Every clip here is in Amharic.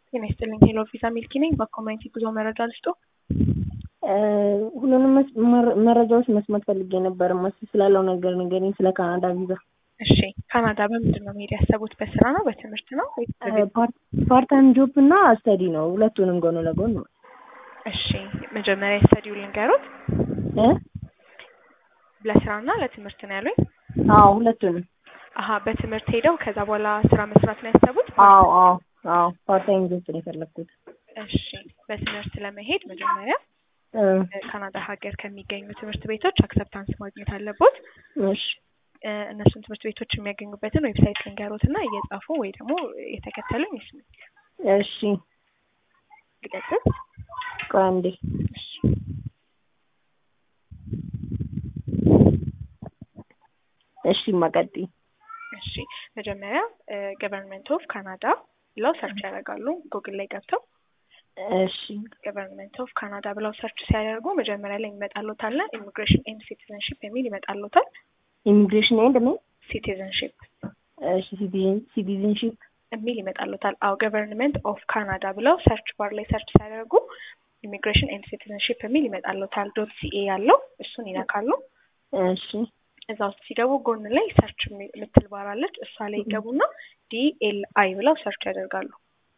ጤና ይስጥልኝ ሄሎ ቪዛ ሚልኪ ነኝ። በኮሚኒቲ ጉዞ መረጃ ልስጦ። ሁሉንም መረጃዎች መስማት ፈልጌ ነበር። መስ ስላለው ነገር ንገሪኝ፣ ስለ ካናዳ ቪዛ። እሺ ካናዳ በምንድን ነው መሄድ ያሰቡት? በስራ ነው በትምህርት ነው ወይስ ፓርታይም ጆብ እና ስተዲ ነው፣ ሁለቱንም ጎን ለጎን ነው። እሺ መጀመሪያ ስተዲው ልንገሩት። ለስራና ለትምህርት ነው ያሉኝ? አዎ ሁለቱንም። አሀ በትምህርት ሄደው ከዛ በኋላ ስራ መስራት ነው ያሰቡት? አዎ አዎ አዎ ፓርታይም ጆብ ነው የፈለግኩት። እሺ በትምህርት ለመሄድ መጀመሪያ ካናዳ ሀገር ከሚገኙ ትምህርት ቤቶች አክሰፕታንስ ማግኘት አለቦት። እሺ እነሱን ትምህርት ቤቶች የሚያገኙበትን ዌብሳይት ልንገሮት እና እየጻፉ ወይ ደግሞ የተከተሉኝ ይስሙ። እሺ ልቀጥል? ቆይ አንዴ። እሺ እሺ ማቀጥይ እሺ መጀመሪያ ገቨርንመንት ኦፍ ካናዳ ብለው ሰርች ያደርጋሉ ጉግል ላይ ገብተው እሺ ገቨርንመንት ኦፍ ካናዳ ብለው ሰርች ሲያደርጉ መጀመሪያ ላይ ይመጣሎታል ና ኢሚግሬሽን ኤንድ ሲቲዘንሽፕ የሚል ይመጣሎታል። ኢሚግሬሽን ኤንድ ምን? ሲቲዘንሽፕ እሺ ሲቲዝንሺፕ የሚል ይመጣሎታል። አዎ ገቨርንመንት ኦፍ ካናዳ ብለው ሰርች ባር ላይ ሰርች ሲያደርጉ ኢሚግሬሽን ኤንድ ሲቲዘንሽፕ የሚል ይመጣሎታል። ዶት ሲኤ ያለው እሱን ይነካሉ። እሺ እዛ ውስጥ ሲገቡ ጎን ላይ ሰርች የምትል ባር አለች። እሷ ላይ ይገቡና ዲኤልአይ ብለው ሰርች ያደርጋሉ።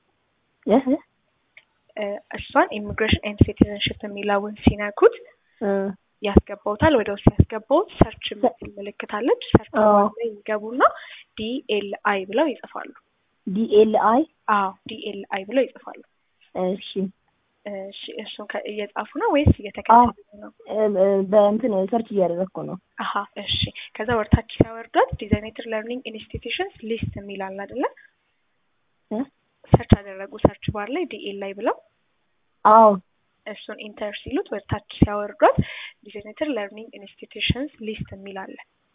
እሷን ኢሚግሬሽን ኤንድ ሲቲዘንሽፕ የሚለውን ሲነኩት ያስገባውታል። ወደ ውስጥ ያስገባውት ሰርች የምትል ምልክት አለች። ሰርች ላይ ይገቡና ዲኤልአይ ብለው ይጽፋሉ። ዲኤልአይ አዎ ዲኤልአይ ብለው ይጽፋሉ። እሺ እሺ እሱን እየጻፉ ነው ወይስ እየተከተሉ ነው? በእንትን ሰርች እያደረግኩ ነው። አሀ እሺ። ከዛ ወርታች ሲያወርዷት ዲዛይኔትድ ለርኒንግ ኢንስቲትዩሽንስ ሊስት የሚል አለ አይደለ? ሰርች አደረጉ ሰርች ባር ላይ ዲኤልአይ ብለው አዎ እሱን ኢንተር ሲሉት ወደታች ሲያወርዷት ዲዛይኔትድ ለርኒንግ ኢንስቲትዩሽንስ ሊስት የሚል አለ።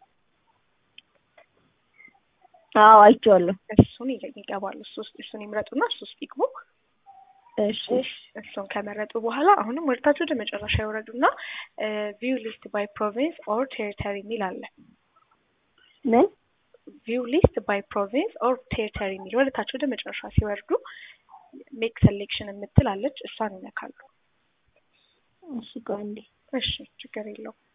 አዎ አይቼዋለሁ። እሱን ይገባሉ። እሱ ውስጥ እሱን ይምረጡና እሱ ውስጥ ይግቡ። እሺ እሱን ከመረጡ በኋላ አሁንም ወደታች ወደ መጨረሻ ይወረዱና ቪው ሊስት ባይ ፕሮቪንስ ኦር ቴሪተሪ የሚል አለ። ምን ቪው ሊስት ባይ ፕሮቪንስ ኦር ቴሪተሪ የሚል ወደታች ወደ መጨረሻ ሲወርዱ ሜክ ሴሌክሽን የምትል አለች። እሷን ይነካሉ። እሺ ቆይ እንዴ እሺ ችግር የለውም።